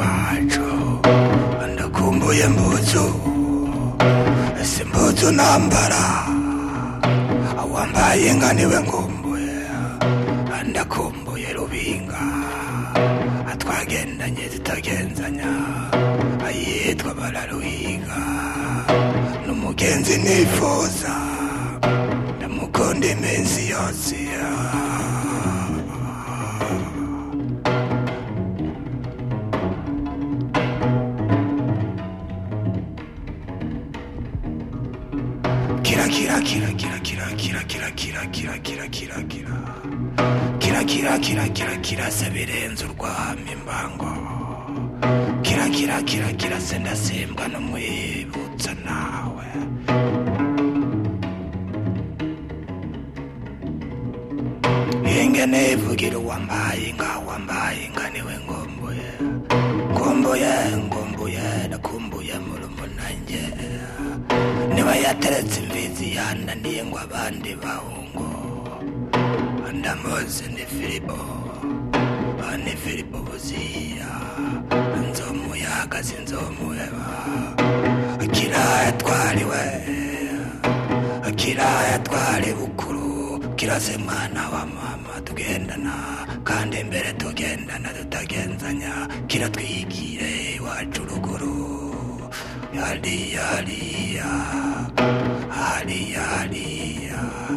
iwacu ndakumbuye mbuzu ese mbuzu nambara wambaye inka niwe nkumbuye ndakumbuye rubinga twagendanye tutagenzanya ayitwa bararuhiga n'umugenzi nifuza ndamukunda iminsi yose kira kira kira kira kira kira kira kira kira kira kira kira kira kira kira kira kira se birenze urwamo imbango kira kira kira kira se ndasimbwa n'umwibutsa nawe ingene ivugira uwambaye inka wambaye inka niwe ngombuye ngombuye ngombuye nakumbuye murumunange niba yateretse imbizi yananiye ngo abandi bahungu ndamuzi ni filipo ni filipo buziya nzomu yahagaze inzomuheba akira yatwariwe akira yatwari bukuru kirase mwana wa mama tugendana kandi imbere tugendana tutagenzanya kiratwigire iwacu ruguru hariya hariya hariya hariya